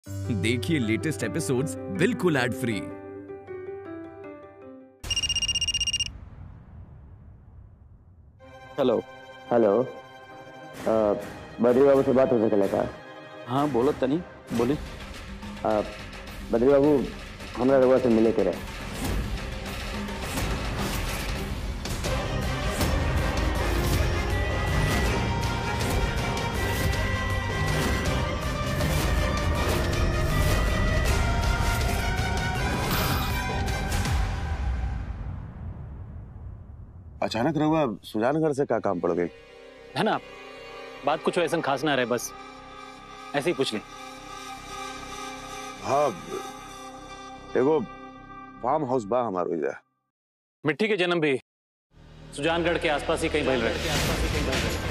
देखिए latest episodes बिल्कुल ad free hello hello uh, Badri Babu से बात हो सकेला का हाँ बोलो तनी बोली अ, बद्री बाबू हमरा रउआ से मिले के रहे अचानक रहुआ सुजानगढ़ से क्या काम पड़ गई है ना बात कुछ ऐसा खास ना रहे बस ऐसे ही पूछ ली हाँ एगो फार्म हाउस बा हमारो इधर मिट्टी के जन्म भी सुजानगढ़ के आसपास ही कहीं भइल रहे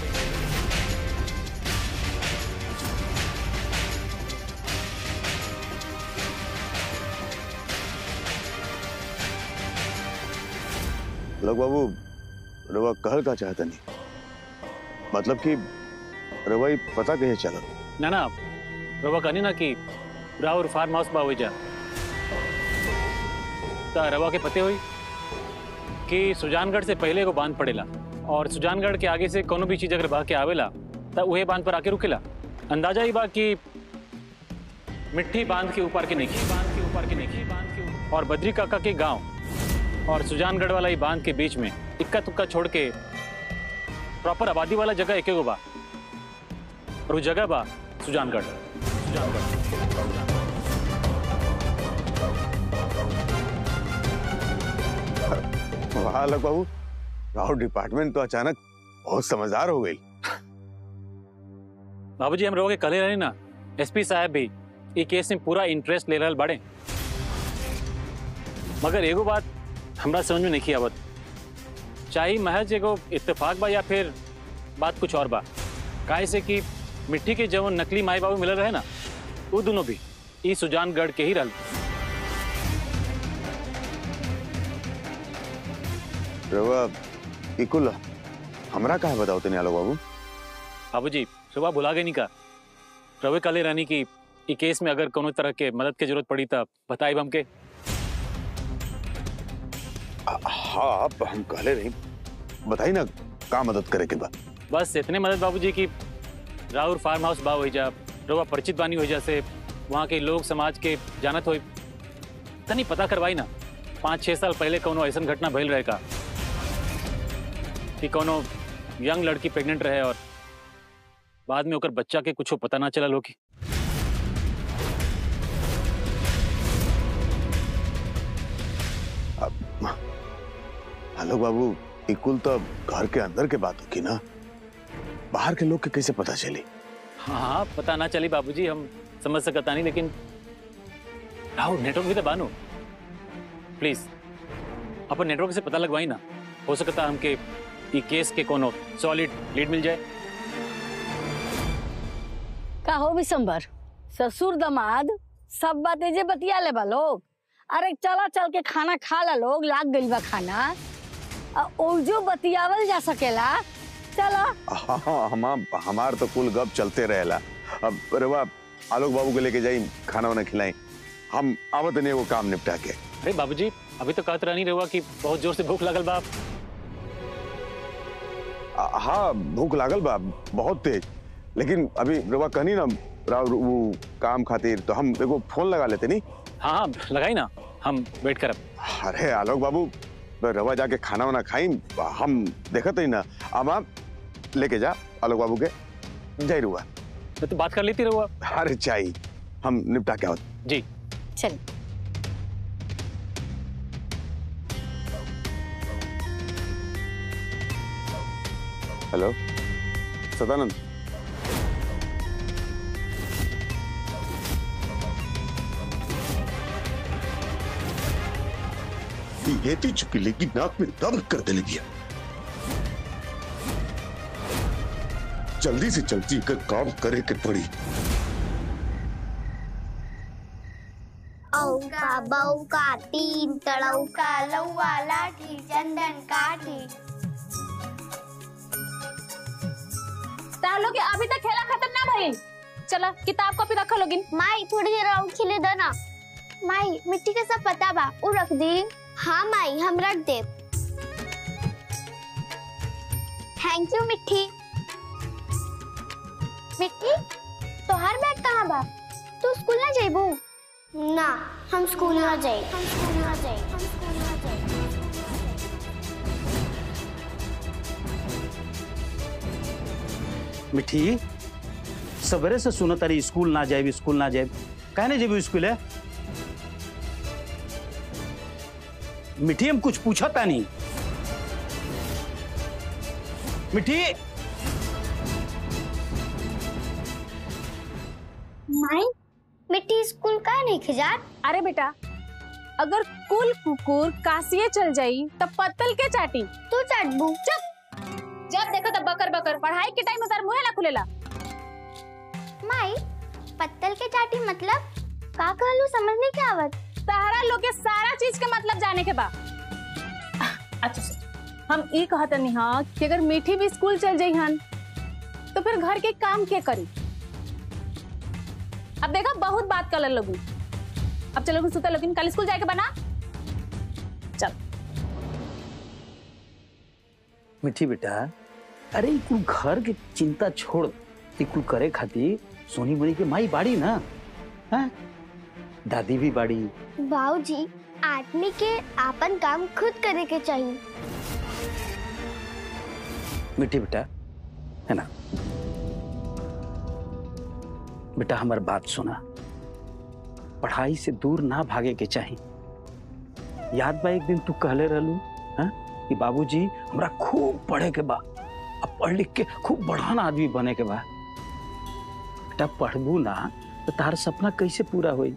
लोग बाबू रवा कहल का चाहता नहीं मतलब कि रवाई पता कहे चलल ना ना रवा कहनी ना कि राहुल फार्म हाउस बा जा ता रवा के पते हुई कि सुजानगढ़ से पहले को बांध पड़ेला और सुजानगढ़ के आगे से कोनो भी चीज अगर बह के आवेला ता उहे बांध पर आके रुकेला अंदाजा ही बा कि मिट्टी बांध के ऊपर के नहीं बांध के ऊपर के नहीं बांध के ऊपर- और बद्री काका के गांव और सुजानगढ़ वाला ही बांध के बीच में इक्का तुक्का छोड़ के प्रॉपर आबादी वाला जगह एक गो बा और वो जगह बा सुजानगढ़ सुजानगढ़ वाह लोग बाबू राहुल डिपार्टमेंट तो अचानक बहुत समझदार हो गई बाबूजी हम रहोगे कले रहे ना एसपी साहब भी ई केस में पूरा इंटरेस्ट ले रहल बाड़े मगर एगो बात हमरा समझ में नहीं आवत चाहे महज एगो इत्तेफाक बा या फिर बात कुछ और बा काहे से कि मिट्टी के जवन नकली माई बाबू मिलल रहे ना वो दोनों भी ई सुजानगढ़ के ही रहल रवा इकुल हमरा कहा बताओ तनी आलो बाबू बाबूजी सुबह भुला गए नहीं का रवे कले रानी की ई केस में अगर कोनो तरह के मदद के जरूरत पड़ी तब बताई हमके हाँ आप हम कहले नहीं बताई ना का मदद करे के बा बस इतने मदद बाबूजी की राहुल फार्म हाउस बा हो जा रोवा परिचित बानी हो जा से वहाँ के लोग समाज के जानत हो तनी पता करवाई ना पाँच छः साल पहले कोनो ऐसा घटना भइल रहे का कि कोनो यंग लड़की प्रेग्नेंट रहे और बाद में ओकर बच्चा के कुछ पता ना चलल हो कि हेलो बाबू इकुल तो घर के अंदर के बात होगी ना बाहर के लोग के कैसे पता चली हाँ हाँ पता ना चली बाबूजी हम समझ सकता नहीं लेकिन राहुल नेटवर्क भी तो बानो प्लीज अपन नेटवर्क से पता लगवाई ना हो सकता हमके ई केस के कोनो सॉलिड लीड मिल जाए का हो विशंबर ससुर दमाद सब बातें जे बतिया ले बा लोग अरे चला चल के खाना खा ला लोग लाग गइल बा खाना आ ओजो बतियावल जा सकेला चला हाँ हाँ हम हमार तो कुल गप चलते रहेला अब रवा आलोक बाबू को लेके जाई खाना वाना खिलाई हम आवत नहीं वो काम निपटा के अरे बाबूजी अभी तो कहत नहीं रहुआ कि बहुत जोर से भूख लगल बा आ, हाँ भूख लागल बा बहुत तेज लेकिन अभी रवा कहनी ना राव वो काम खातिर तो हम एगो फोन लगा लेते नहीं हाँ हाँ लगाई ना हम वेट करब अरे आलोक बाबू रवा जाके खाना वाना खाई हम देखत ही ना अब आप लेके जा आलोक बाबू के जय रुआ मैं तो बात कर लेती रहुआ अरे चाहिए हम निपटा के आवत जी चल हेलो सदानंद ये थी चुकी लेकिन नाक में दम कर दे लगी जल्दी से जल्दी कर काम करे के पड़ी औका बौका तीन तड़ौका लौवा लाठी चंदन काठी तालो के अभी तक खेला खत्म ना भइल चला किताब कॉपी रखा लोगिन माई थोड़ी देर और खिले दो ना माई मिट्टी के सब पता बा उ रख दी हाँ माई हम रख दे थैंक यू मिट्टी मिट्टी तोहार बैग कहाँ बा तू स्कूल ना जाइबू ना हम स्कूल ना जाई हम स्कूल ना जाई हम स्कूल ना जाई मिठी सवेरे से सुनो तारी स्कूल ना जाए स्कूल ना जाए काहे नहीं जेबी स्कूल है मिठी हम कुछ पूछा था नहीं मिठी माई मिट्टी स्कूल का नहीं खिजात अरे बेटा अगर कुल कुकुर कासिए चल जाई तब पत्तल के चाटी तू चटबू चुप जब देखो तब बकर बकर पढ़ाई के टाइम में तार मुंह ना खुलेला माई पत्तल के चाटी मतलब का कहलू समझ नहीं के आवत सहारा लोग के सारा चीज के मतलब जाने के बा अच्छा सुन, हम ई कहत नहीं हाँ कि अगर मीठी भी स्कूल चल जाई हन तो फिर घर के काम के करी अब देखा बहुत बात कर लोग अब चलो सुता लोगिन कल स्कूल जाके बना चल मिठी बेटा अरे ई कुल घर के चिंता छोड़ ई कुल करे खातिर सोनी मनी के माई बाड़ी ना हैं दादी भी बाड़ी बाबूजी आदमी के आपन काम खुद करे के चाहिए मिठी बेटा है ना बेटा हमार बात सुना पढ़ाई से दूर ना भागे के चाही याद बा एक दिन तू कहले रहलू हैं कि बाबूजी हमरा खूब पढ़े के बा अब पढ़ लिख के खूब बढ़ान आदमी बने के बा बेटा पढ़बू ना तो तार सपना कैसे पूरा होई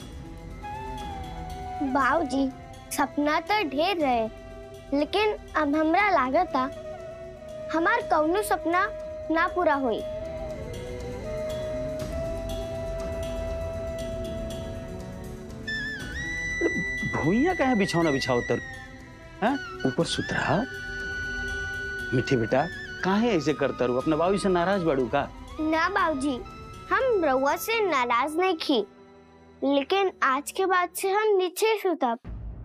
बाबूजी सपना तो ढेर रहे लेकिन अब हमरा लागता हमार कौनो सपना ना पूरा होई भूइया कहे बिछौना बिछाओ तर हैं ऊपर सुतरा मिठी बेटा काहे ऐसे करता रू अपने बाबू से नाराज बाड़ू का ना बाबूजी हम रउआ से नाराज नहीं की लेकिन आज के बाद से हम नीचे सुतब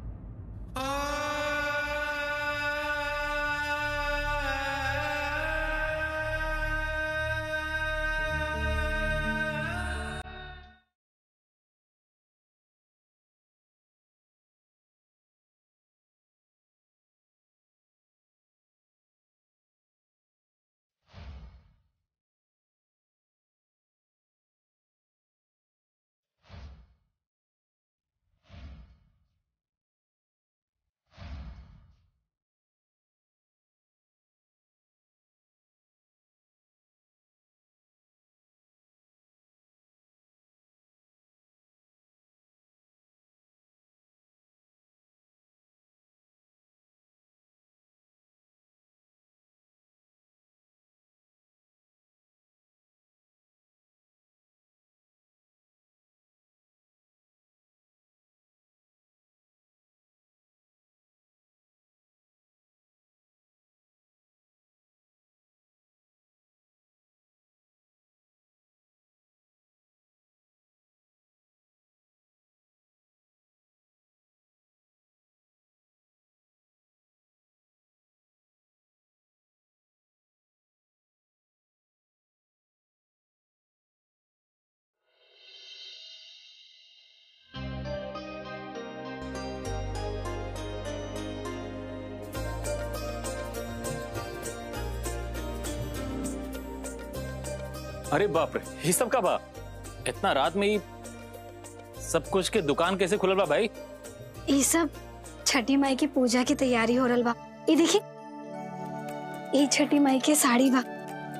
अरे बाप रे ये सब का बा इतना रात में ही सब कुछ के दुकान कैसे खुलल बा भाई ये सब छठी माई की पूजा की तैयारी हो रहा बा ये देखी ये छठी माई के साड़ी बा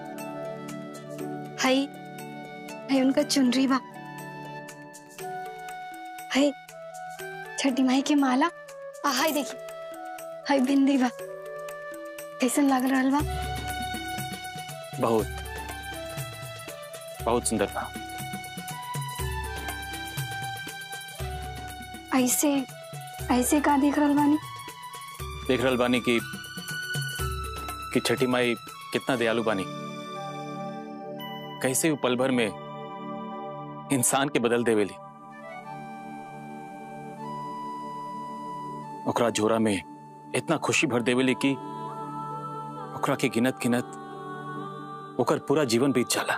हई हई उनका चुनरी बा हई छठी माई के माला आ हई देखी हई बिंदी बा कैसन लग रहा बा बहुत बहुत सुंदर बा ऐसे ऐसे का देख रहा बानी देख रहल बानी कि कि छठी माई कितना दयालु बानी कैसे वो पल भर में इंसान के बदल देवेली ओकरा झोरा में इतना खुशी भर देवेली कि ओकरा के गिनत गिनत ओकर पूरा जीवन बीत जाला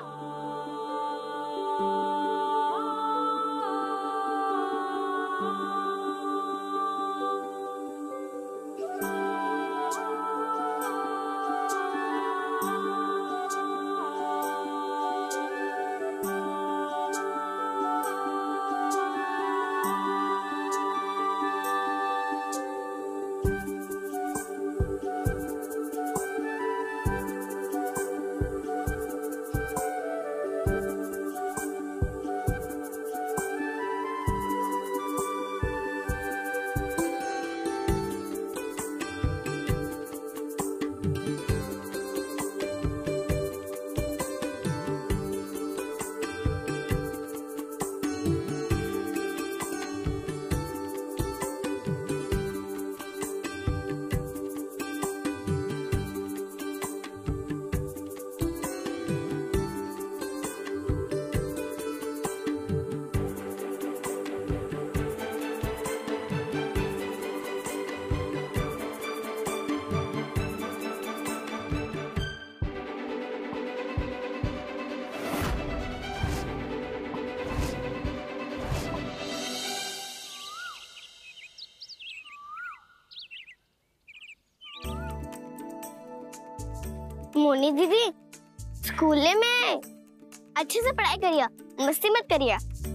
मोनी दीदी स्कूल में अच्छे से पढ़ाई करिए मस्ती मत करिए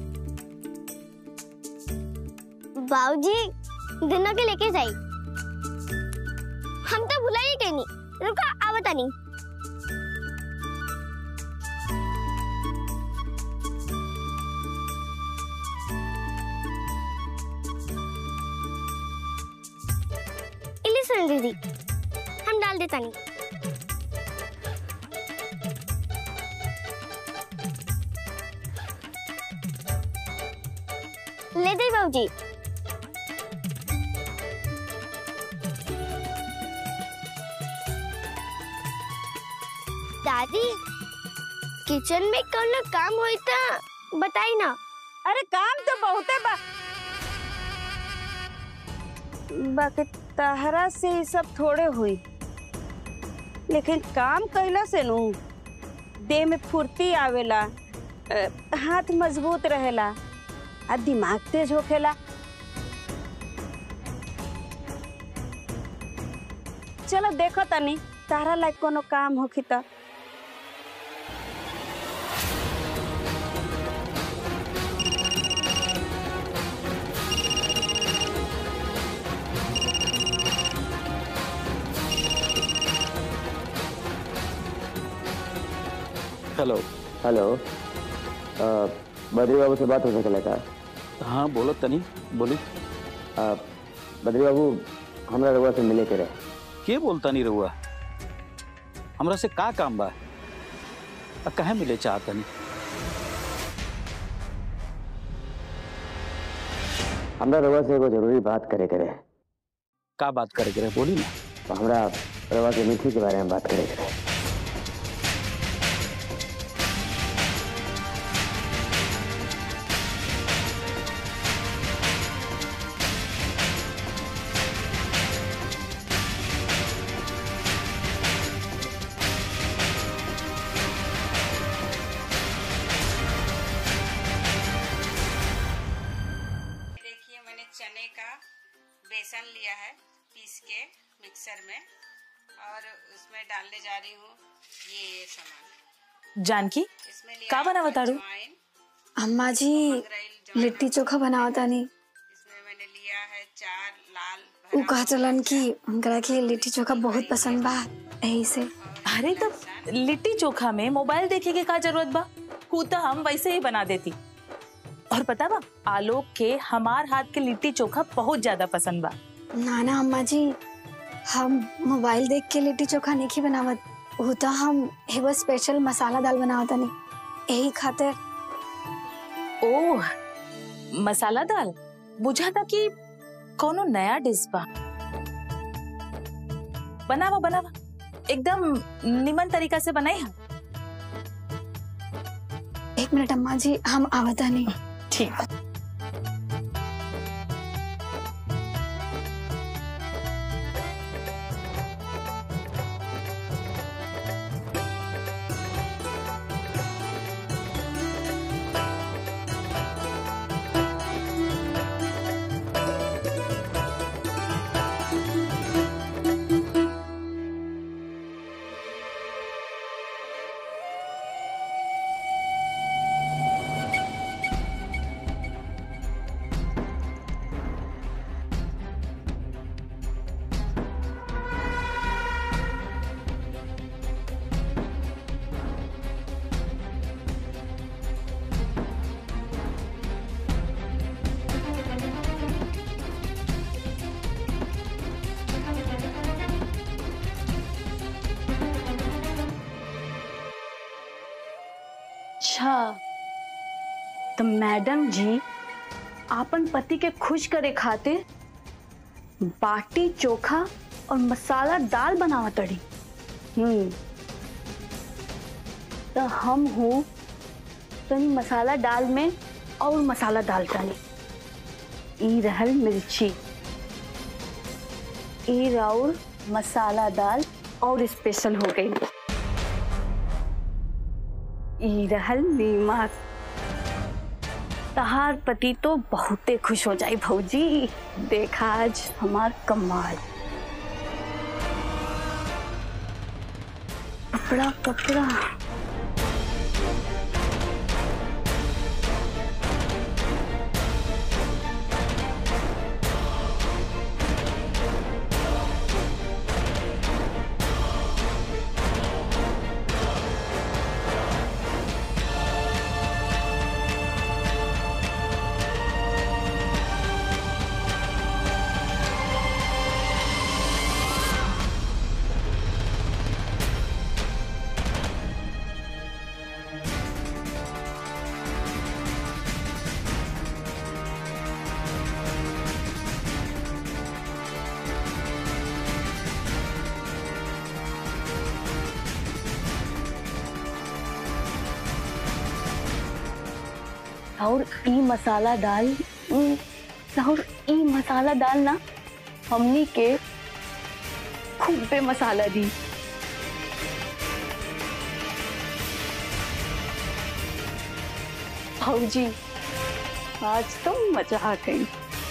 बाबूजी दिनों के लेके जाई हम तो भुला ही कहीं नहीं रुका आवता नहीं इली सुन दीदी हम डाल देता नहीं ले दे बाबूजी दादी किचन में कौन काम होई था बताई ना अरे काम तो बहुते बा बाकी तहरा से ही सब थोड़े हुई लेकिन काम कैला से नु देह में फुर्ती आवेला अ, हाथ मजबूत रहेला आ दिमाग तेज होखेला चलो देखो तनी तारा लायक कोनो काम होखी त hello hello uh, Badri Babu से बात हो सकेला का हाँ बोलो तनी बोली अ, बद्री बाबू हमरा रउआ से मिले के रहे के बोलता नहीं रहुआ हमरा से का काम बा आ कहे मिले चाहतनी हमरा रउआ से एगो जरूरी बात करे के रहे का बात करे के रहे बोली ना तो हमरा रउआ के मीठी के बारे में बात करे के रहे देखिए मैंने चने का बेसन लिया है पीस के मिक्सर में और उसमें डालने जा रही हूँ ये ये सामान जानकी इसमें लिया का है बनावा तारू अजवाइन, अम्मा जी लिट्टी चोखा बनाओ तानी इसमें मैंने लिया है चार लाल उ भरा कहा चलन कि उनकरा के लिट्टी चोखा बहुत पसंद बा यही से अरे तो लिट्टी चोखा में मोबाइल देखे के का जरूरत बा हु तो हम वैसे ही बना देती और पता बा आलोक के हमार हाथ के लिट्टी चोखा बहुत ज्यादा पसंद बा ना ना अम्मा जी हम मोबाइल देख के लिट्टी चोखा नहीं बनावत उ तो हम एगो स्पेशल मसाला दाल बनावत तानी यही खातिर ओह मसाला दाल बुझा था कि कोनो नया डिश बा बनावा बनावा एकदम निमन तरीका से बनाई हम एक एक मिनट अम्मा जी हम आवता नहीं ठीक अच्छा तो मैडम जी आपन पति के खुश करे खातिर बाटी चोखा और मसाला दाल बनावा तड़ी हम्म तो हम हूँ तनी मसाला दाल में और मसाला डाल तनी ई रहल मिर्ची ई राउर मसाला दाल और स्पेशल हो गई ई रहल नीमक तहार पति तो बहुते खुश हो जाई भौजी देखा आज हमार कमाल कपड़ा कपड़ा और ई मसाला दाल उम, और ई मसाला दाल ना हमनी के खूब पे मसाला दी भाऊजी आज तो मजा आ गई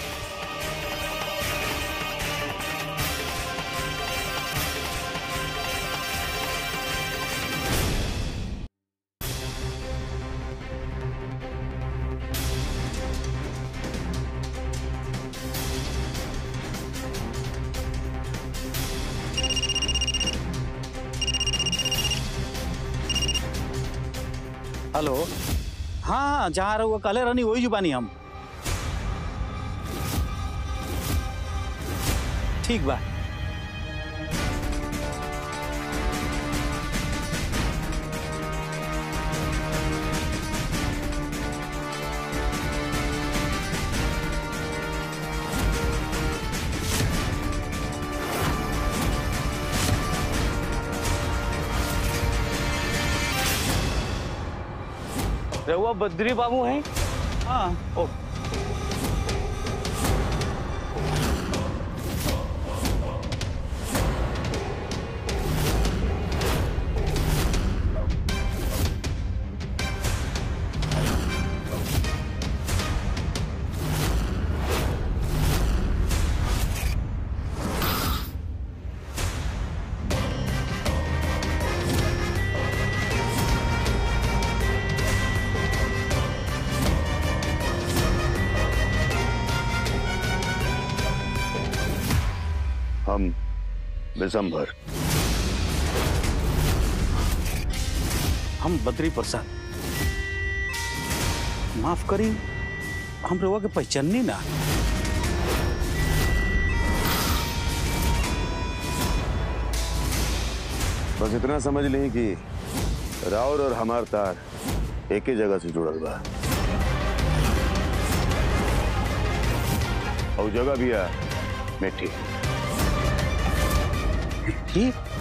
हेलो हाँ हाँ जहाँ रहुआ कहले रहनी वही जुबानी हम ठीक बा रहुआ बद्री बाबू हैं हाँ ओ हम विशंभर हम बद्री प्रसाद माफ करी हम रहुआ के पहचाननी ना बस इतना समझ ली कि राउर और हमार तार एक ही जगह से जुड़ल बा और जगह भी है मिट्टी ठीक